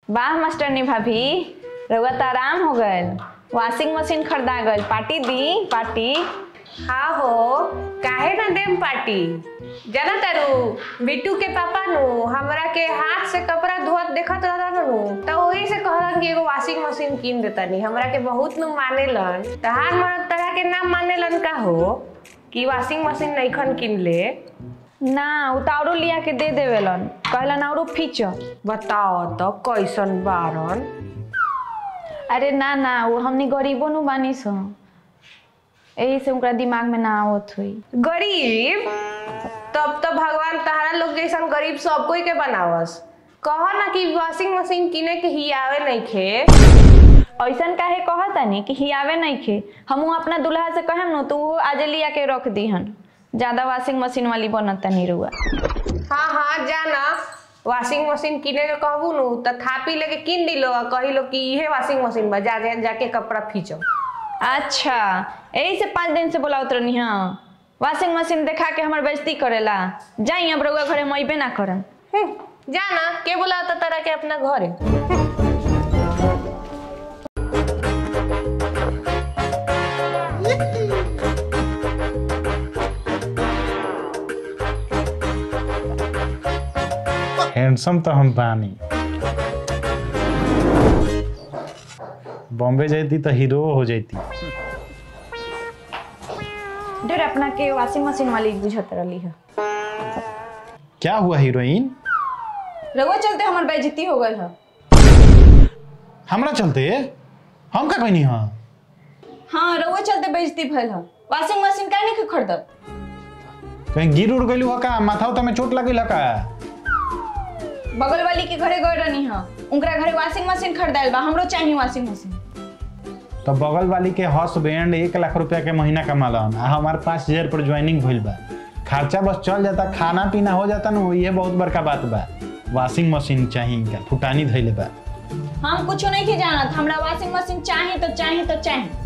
वाह मास्टरनी भाभी रउआ तो आराम हो गए वॉशिंग मशीन खरीदा गल पार्टी दी पार्टी हाँ हो काहे ना देम पार्टी जाना तारू बिट्टू के पापा नु हमरा के हाथ से कपड़ा धोत देखत रहलन नु त वही से कहलन कि एगो वॉशिंग मशीन किन देतनी हमरा के बहुत नु मानेलन तहार मरद तरह के नाम मानेलन का हो कि वॉशिंग मशीन नईखन किन ले ना उतारो लिया के दे देवेलन कहलन औरो फीचो बताओ तो कैसन बारन अरे ना ना वो हमनी गरीबो नु बानी सो यही से उनका दिमाग में ना आवत हुई गरीब तब तो भगवान तहारा लोग जैसन गरीब सब कोई के बनावस कह ना कि वॉशिंग मशीन किने के ही आवे नहीं खे ऐसन काहे कहतानी कि हियावे नहीं खे हमू अपना दुल्हा से कहेम नु तो वो आज लिया के रख दीहन ज्यादा वॉशिंग मशीन वाली बनता नहीं रुआ हाँ हाँ जाना वॉशिंग मशीन किने के कहबू नु त थापी लेके किन दिलो आ कही लो कि इहे वॉशिंग मशीन बा जा जा- जाके कपड़ा खींचो अच्छा यही से पाँच दिन से बोला उतरनी हाँ वॉशिंग मशीन देखा के हमार बेइज्जती करेला जाई अब रउआ घरे हम अइबे ना करन हम्म, जाना के बोला त तरह के अपना घरे हैंडसम तो हम बानी बॉम्बे जाती तो हीरो हो जाती ढेर अपना के वॉशिंग मशीन वाली बुझत रही है क्या हुआ हीरोइन रउआ चलते हमार बेइज्जती हो गल है हमरा चलते हम का कहनी हाँ हाँ रउआ चलते बेइज्जती भइल है वॉशिंग मशीन काहे नहीं खरीदब कहीं गिर उड़ गई का माथा उथा में चोट लगी का बगल वाली के घरे गए रहनी है उनकरा घरे वॉशिंग मशीन खरीदाइल बा हमरो चाहिए वॉशिंग मशीन तो बगल वाली के हस्बैंड एक लाख रुपया के महीना कमालन आ हमारे पाँच हजार पर ज्वाइनिंग भइल बा खर्चा बस चल जाता खाना पीना हो जाता ना ये बहुत बड़का बात बा वॉशिंग मशीन चाहिए इनका फुटानी धैले बा हम कुछ नहीं के जानत हमरा वॉशिंग मशीन चाहिए तो चाहिए तो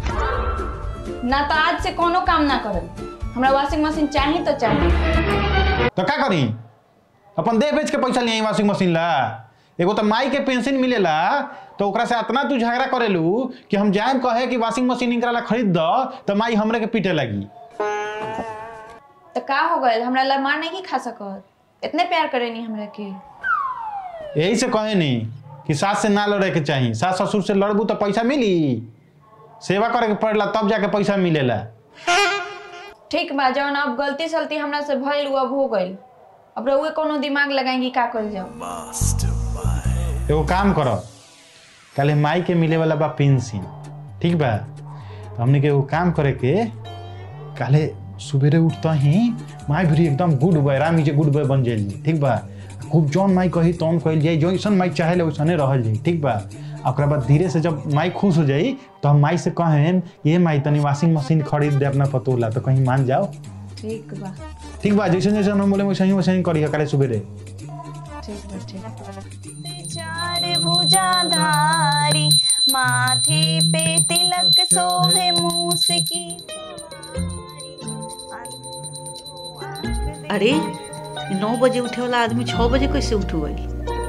चाहिए ना तो आज से कोनो काम ना करब हमरा वॉशिंग मशीन चाहिए तो चाहिए तो का करी अपन देह बेच के पैसा लिए वॉशिंग मशीन ला एगो तो माई के पेंशन मिलेला तो ओकरा से इतना तू झगड़ा करेलू कि हम जाए कहे कि वॉशिंग मशीन इनकरा ला खरीद दो तो माई हमरे के पीटे लगी तो का हो गए हमरा ला मार नहीं खा सकत इतने प्यार करे नहीं हमरा के यही से कहे नहीं कि सास से ना लड़े के चाहिए सास ससुर से लड़बू तो पैसा मिली सेवा करे के पड़ेला तब जाके पैसा मिलेला ठीक बा जौन अब गलती सलती हमरा से भइल उ अब हो गइल अब रउए कोनो दिमाग लगाएंगी का कर जाओ एगो काम करो कल माई के मिले वाला बा पेंशन ठीक बा तो हमने के एगो काम करे के काले सुबेरे उठता ही माई भी एकदम गुड बॉय रामी जे गुड बॉय बन जाइए ठीक बा खूब जौन माई कही तौन कहल जाई जैसन माई चाहे वैसने रहल जाई ठीक बा आ ओकरा बाद धीरे से जब माई खुश हो जाई तो हम माई से कहें ये माई तनी वॉशिंग मशीन खरीद दे अपना पतोला तो कहीं मान जाओ ठीक बा ठीक बा जैसे जैसे हम बोले वैसे ही वैसे ही करी काले सुबेरे ठीक बा ठीक चार भुजाधारी माथे पे तिलक सोहे मूस की अरे ये नौ बजे उठे वाला आदमी छः बजे कैसे उठ गई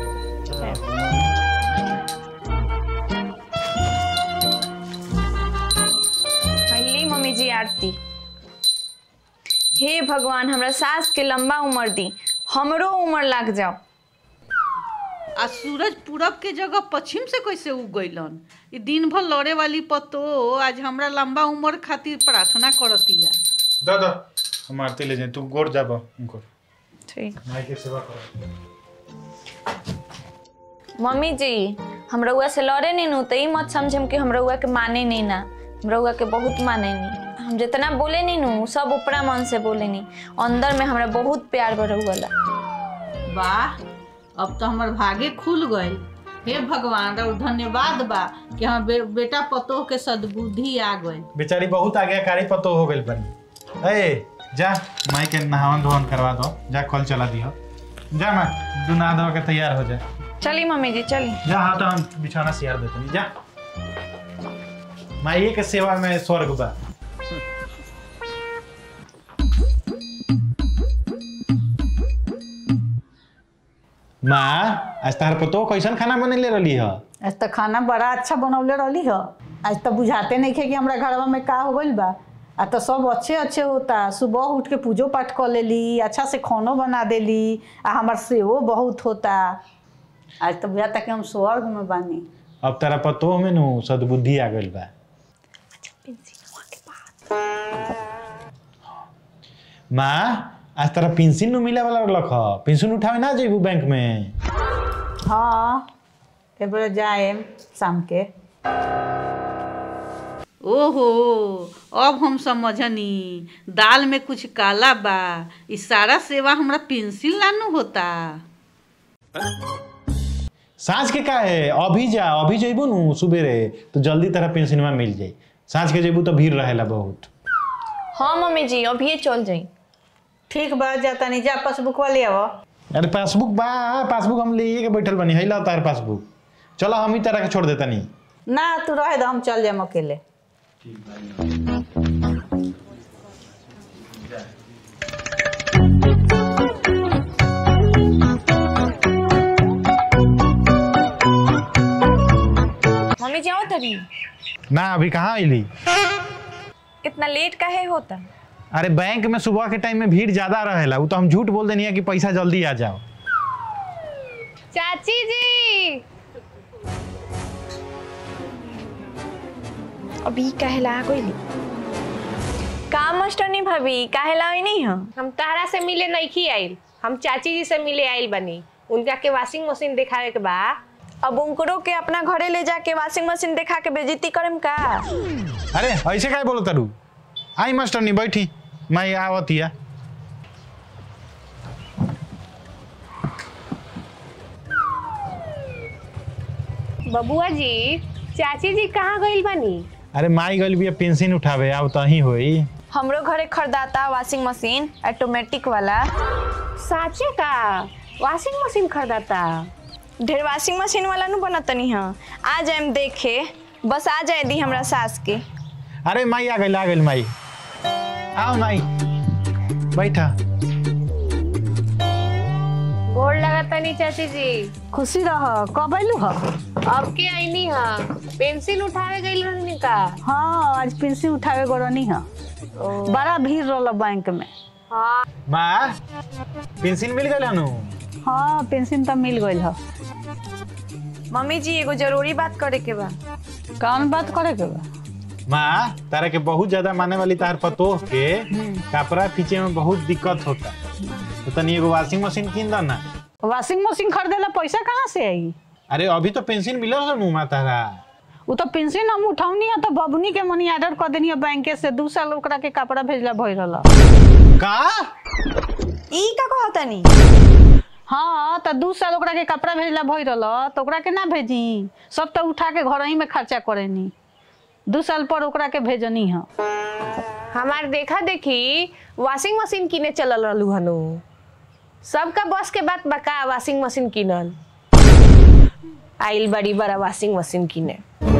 पहली मम्मी जी आरती हे भगवान हमरा सास के लंबा उम्र दी हमरो उम्र लाग जाओ आ सूरज पूरब के जगह पश्चिम से कैसे उग गइलन ये दिन भर लड़े वाली पतो आज हमरा लंबा उम्र खातिर प्रार्थना करतिया दा दा हम आरती ले जाए तू गोर जाबो उनको ठीक माई के सेवा करो मम्मी जी हम रउआ से लड़े नहीं नु तो ई मत समझम कि हम रउआ के माने नहीं ना हम रउआ के बहुत माने नहीं हम जितना बोले नहीं नु सब ऊपरा मन से बोले नहीं अंदर में हमरा बहुत प्यार बा रउआ ला वाह अब तो हमर भागे खुल गए हे भगवान और धन्यवाद बा कि हम बे, बेटा पतोह के सद्बुद्धि आ गए बेचारी बहुत आज्ञाकारी पतो हो गई बनी ए जा माई के नहावन धोवन करवा दो जा कल चला दियो जा माँ तू नहा धो के तैयार हो जा चली मम्मी जी चली जा हाँ तो हम बिछाना सियार देते हैं जा माई के सेवा में स्वर्ग बा माँ आज तार पतो कैसन खाना बनेले रहली ह आज तो खाना बड़ा अच्छा बनौले रहली ह आज तो बुझाते नहीं खे कि हमरा घरवा में का हो गइल बा आ तो सब अच्छे अच्छे होता सुबह उठ के पूजो पाठ कर लेली अच्छा से खानो बना देली आ हमार सेवो बहुत होता आज तो बुझाता कि हम स्वर्ग में बानी अब तारा पतो में नु सद्बुद्धि आ गइल बा माँ आज तारा पेंशन नु मिले वाला रहलक ह पेंशन उठावे ना जेबू बैंक में हाँ एक बेर जाए शाम के ओहो अब हम समझनी दाल में कुछ काला बा ई सारा सेवा हमरा पेंसिल लानू होता साँझ के का है अभी जा अभी जेबू नु सुबेरे तो जल्दी तारा पेंशन में मिल जाई साँझ के जेबू तो भीड़ रहेला बहुत हाँ मम्मी जी अभी चल जाई ठीक बा जाता नहीं जा पासबुक वाले आओ अरे पासबुक बा पासबुक हम ले के बैठल बनी है ला तार पासबुक चलो हम ही तारा के छोड़ देता नहीं ना तू रहे दो हम चल जाए अकेले मम्मी जी आओ तभी ना अभी कहाँ अली इतना लेट काहे होता अरे बैंक में सुबह के टाइम में भीड़ ज्यादा रहेला वो तो हम झूठ बोल देनी है कि पैसा जल्दी आ जाओ चाची जी अभी कहला गइली का मास्टरनी भाभी काहेला आई नहीं है हम तारा से मिले नहीं आइल हम चाची जी से मिले आइल बनी उनका के वॉशिंग मशीन दिखावे के बा अब उनको के अपना घरे ले जाके वॉशिंग मशीन दिखा के बेइज्जती करम का अरे ऐसे काय बोलो तारू आई मास्टर नहीं बैठी मैं आवतिया बबुआ जी चाची जी कहाँ गइल बनी अरे माई गल भी पेंशन उठावे आव तो ही होई हमरो घरे खरीदाता वॉशिंग मशीन ऑटोमेटिक वाला साचे का वॉशिंग मशीन खरीदाता ढेर वॉशिंग मशीन वाला नु बनतनी है आ जाएम देखे बस आ जाए दी हमरा सास के अरे माई आ गई आ गई माई आओ माई बैठा गोड़ लगाता नहीं चाची जी खुशी रह कब अयलू ह अब के आईनी हा पेंसिल उठावे गइल रहनी का हाँ आज पेंसिल उठावे गरनी ह बड़ा भीड़ रहल बैंक में हाँ माँ पेंशन मिल गई नु हाँ पेंशन तो मिल गई ह मम्मी जी एगो जरूरी बात करे के बा कौन बात करे के बा माँ तारा के बहुत ज्यादा माने वाली तार पतोह के कपड़ा खींचे में बहुत दिक्कत होता तो तनी एगो वॉशिंग मशीन किन दो ना वॉशिंग मशीन खरीदेला पैसा कहाँ से आई अरे अभी तो पेंशन मिलल है नु माँ तारा वो तो पेंशन हम उठौनी है तो बबनी के मनी ऑर्डर कर देनी है बैंक से दू साल ओकरा के कपड़ा भेजला भई रहल का ई का कहतनी हाँ तो दू साल ओकरा के कपड़ा भेजला भई रहल तो ओकरा के ना भेजी सब तो उठा के घर ही में खर्चा करेनी दू साल पर ओकरा के भेजनी है हमार देखा देखी वॉशिंग मशीन किने चलल रहलू हनु सबका बस के बात बका वॉशिंग मशीन किनल आइल बड़ी बड़ा वॉशिंग मशीन किने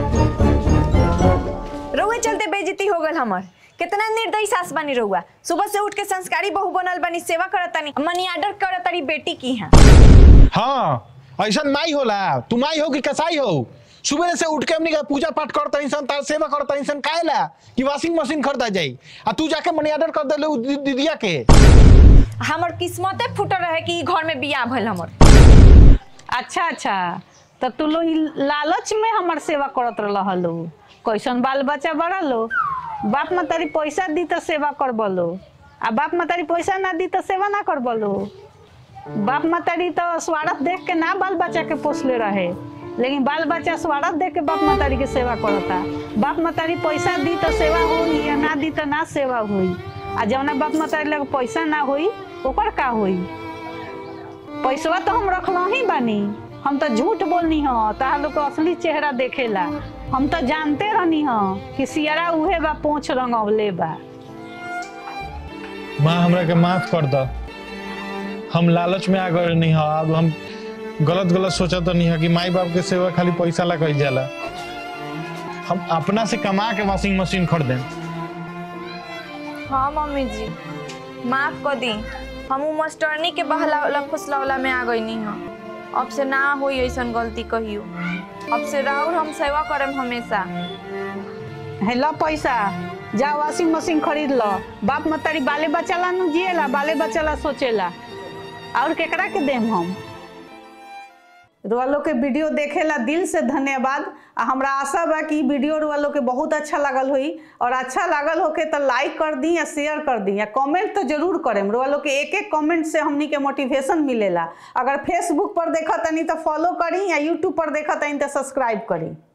रउआ चलते बेइज्जती हो गल हमर कितना निर्दयी सास बनी रहुआ सुबह से उठ के संस्कारी बहू बनल बनी सेवा करतानी मनी ऑर्डर करतानी बेटी की है हाँ ऐसा माई होला तू माई हो कि कसाई हो सुबह से उठ के हमनी का पूजा पाठ करता इंसान तार सेवा करता इंसान काहेला कि वॉशिंग मशीन खरीदा जाई आ तू जाके मनी ऑर्डर कर देले उ दी- दीदिया के हमर किस्मते फूटल रहे कि ई घर में बियाह भइल हमर अच्छा अच्छा तो तू लोग ई लालच में हमार सेवा करत रहलो कैसन बाल बच्चा बड़ा लो बाप मतारी पैसा दी तो सेवा कर बोलो आ बाप मतारी पैसा ना दी तो सेवा ना कर बोलो बाप मतारी तो स्वार्थ देख के ना बाल बच्चा के पोसले रहे लेकिन बाल बच्चा स्वार्थ देख के बाप मतारी के सेवा करता बाप मतारी पैसा दी तो सेवा होई या ना दी तो ना सेवा होई आ जौना बाप मतारी लगे पैसा ना होई ओकर का होई पैसवा तो हम रखल ही बानी हम तो झूठ बोलनी ह ताहा लोग के असली चेहरा देखेला हम तो जानते रहनी ह कि सियारा उहे बा पोछ रंगवले बा माँ हमरा के माफ कर दो हम लालच में आ गए नहीं है अब हम गलत गलत सोचा तो नहीं है कि माई बाप के सेवा खाली पैसा ला कही जाला हम अपना से कमा के वॉशिंग मशीन खरीदें हाँ मम्मी जी माफ कर दी हम उ मास्टरनी के बहला फुसलौला में आ गई नहीं हाँ अब से ना होई ऐसन गलती कहियो अब से राउर हम सेवा करम हमेशा है लो पैसा जा वॉशिंग मशीन खरीद लो बाप मतारी बाले बच्चा ला नु जिएला बाले बच्चा ला सोचेला और केकरा के देम हम रुआलो के वीडियो देखेला दिल से धन्यवाद आ हमरा आशा बा कि ई वीडियो रुआलो के बहुत अच्छा लागल होई और अच्छा लागल होके तो लाइक कर दी या शेयर कर दी या कमेंट तो जरूर करेम रुआलो के एक एक कमेंट से हमनी के मोटिवेशन मिलेला अगर फेसबुक पर देखा तनी तो फॉलो करी या यूट्यूब पर देखा तनी तो सब्सक्राइब करी